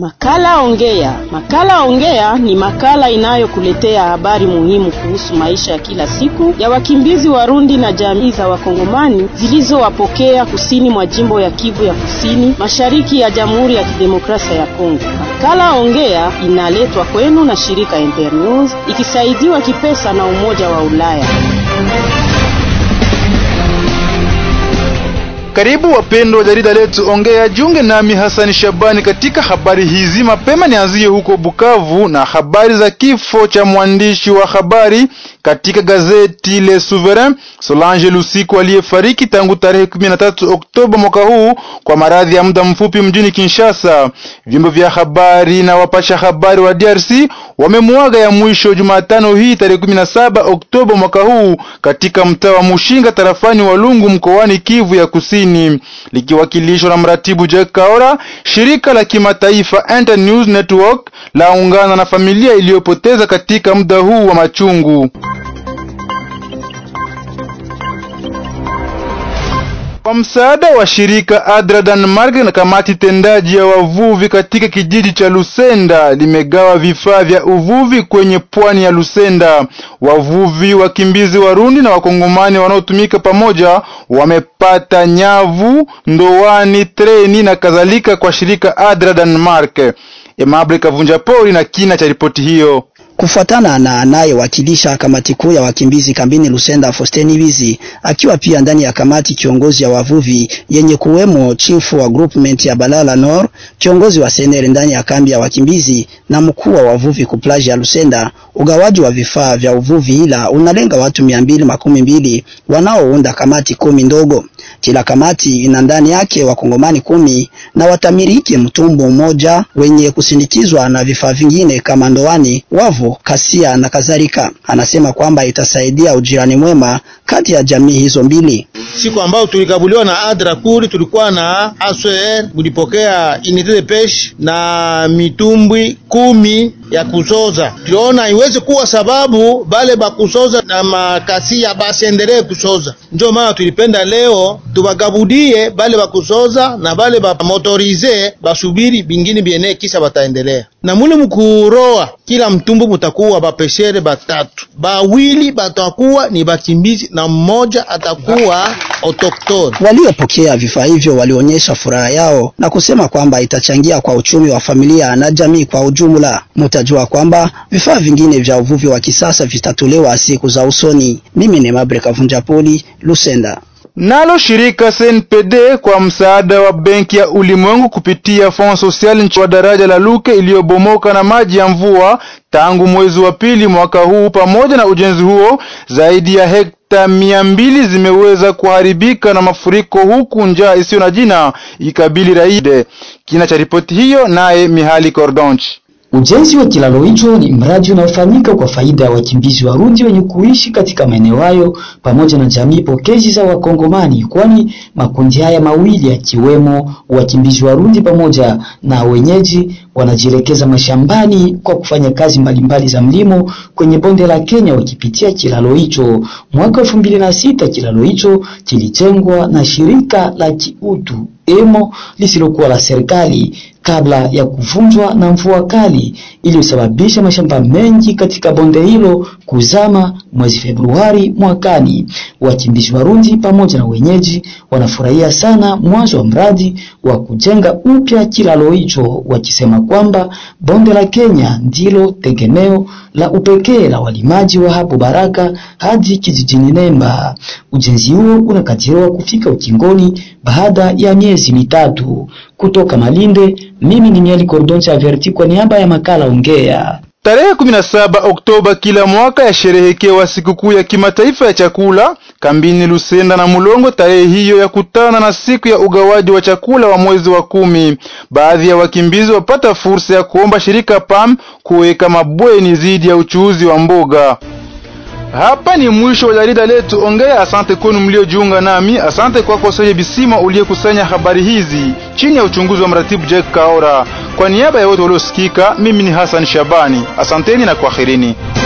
Makala Ongea. Makala Ongea ni makala inayokuletea habari muhimu kuhusu maisha ya kila siku ya wakimbizi Warundi na jamii za Wakongomani zilizowapokea kusini mwa jimbo ya Kivu ya Kusini, mashariki ya Jamhuri ya Kidemokrasia ya Kongo. Makala Ongea inaletwa kwenu na shirika Internews ikisaidiwa kipesa na Umoja wa Ulaya. Karibu wapendwa wa jarida letu Ongea, junge nami Hasani Shabani katika habari hizi. Mapema nianzie huko Bukavu na habari za kifo cha mwandishi wa habari katika gazeti Le Souverain Solange Lusiku aliyefariki tangu tarehe 13 Oktoba mwaka huu kwa maradhi ya muda mfupi mjini Kinshasa. Vyombo vya habari na wapasha habari wa DRC wamemuaga ya mwisho Jumatano hii tarehe 17 Oktoba mwaka huu katika mtaa wa Mushinga tarafani Walungu mkoani Kivu ya Kusini, likiwakilishwa na mratibu Jack Kaora. Shirika la kimataifa Internews Network laungana na familia iliyopoteza katika muda huu wa machungu. Kwa msaada wa shirika Adra Denmark na kamati tendaji ya wavuvi katika kijiji cha Lusenda limegawa vifaa vya uvuvi kwenye pwani ya Lusenda. Wavuvi wakimbizi Warundi na Wakongomani wanaotumika pamoja wamepata nyavu, ndoani, treni na kadhalika kwa shirika Adra Denmark. Emable Kavunja Pori na kina cha ripoti hiyo. Kufuatana na anayewakilisha kamati kuu ya wakimbizi kambini Lusenda, Fosteni Wizi, akiwa pia ndani ya kamati kiongozi ya wavuvi yenye kuwemo chifu wa groupment ya Balala Nord, kiongozi wa senere ndani ya kambi ya wakimbizi na mkuu wa wavuvi kuplaji ya Lusenda, ugawaji wa vifaa vya uvuvi ila unalenga watu mia mbili makumi mbili wanaounda kamati kumi ndogo. Kila kamati ina ndani yake wakongomani kumi na watamiriki mtumbu mmoja wenye kusindikizwa na vifaa vingine kama ndoani, wavu, kasia na kadhalika. Anasema kwamba itasaidia ujirani mwema kati ya jamii hizo mbili. Siku ambayo tulikabuliwa na Adra kuri tulikuwa na ASR mulipokea unité de pêche na mitumbwi kumi ya kusoza. Tuliona iweze kuwa sababu bale bakusoza na makasia basiendelee kusoza, ndio maana tulipenda leo tubagabudie bale bakusoza na bale bamotorize basubiri bingine biene, kisha bataendelea na mule mkuroa. Kila mtumbu mutakuwa bapeshere batatu, bawili batakuwa ni bakimbizi na mmoja atakuwa autoktoni. Waliopokea vifaa hivyo walionyesha furaha yao na kusema kwamba itachangia kwa uchumi wa familia na jamii kwa ujumla. Mutajua kwamba vifaa vingine vya uvuvi wa kisasa vitatolewa siku za usoni. Mimi ni Mabre Kavunja Poli, Lusenda. Nalo shirika CNPD kwa msaada wa Benki ya Ulimwengu kupitia Fond Social nchi wa daraja la Luke iliyobomoka na maji ya mvua tangu mwezi wa pili mwaka huu. Pamoja na ujenzi huo, zaidi ya hekta mia mbili zimeweza kuharibika na mafuriko, huku njaa isiyo na jina ikabili raia. Kina cha ripoti hiyo naye Mihali Kordonchi. Ujenzi wa kilalo hicho ni mradi unaofanyika kwa faida ya wakimbizi Warundi wenye kuishi katika maeneo hayo pamoja na jamii pokezi za Wakongomani, kwani makundi haya mawili yakiwemo wakimbizi Warundi pamoja na wenyeji wanajielekeza mashambani kwa kufanya kazi mbalimbali za mlimo kwenye bonde la Kenya wakipitia kilalo hicho. Mwaka elfu mbili na sita kilalo hicho kilijengwa na shirika la kiutu emo lisilokuwa la serikali kabla ya kuvunjwa na mvua kali iliyosababisha mashamba mengi katika bonde hilo kuzama mwezi Februari mwakani. Wakimbizi Warundi pamoja na wenyeji wanafurahia sana mwanzo wa mradi wa kujenga upya kilalo hicho, wakisema kwamba bonde la Kenya ndilo tegemeo la upekee la walimaji wa hapo Baraka hadi kijijini Nemba. Ujenzi huo unakadiriwa kufika ukingoni baada ya miezi mitatu. Kutoka Malinde, mimi ni Mieli Kordoncha Averti kwa niaba ya makala Ongea. Tarehe 17 Oktoba kila mwaka yasherehekewa sikukuu ya kimataifa ya chakula kambini Lusenda na Mulongo. Tarehe hiyo ya kutana na siku ya ugawaji wa chakula wa mwezi wa kumi. Baadhi ya wakimbizi wapata fursa ya kuomba shirika PAM kuweka mabweni dhidi ya uchuuzi wa mboga. Hapa ni mwisho wa jarida letu Ongea. Asante kwenu mliojiunga nami. Asante kwako Soye Bisima uliyekusanya habari hizi chini ya uchunguzi wa mratibu Jack Kaora. Kwa niaba ya wote waliosikika, mimi ni Hassan Shabani. Asanteni na kwaherini.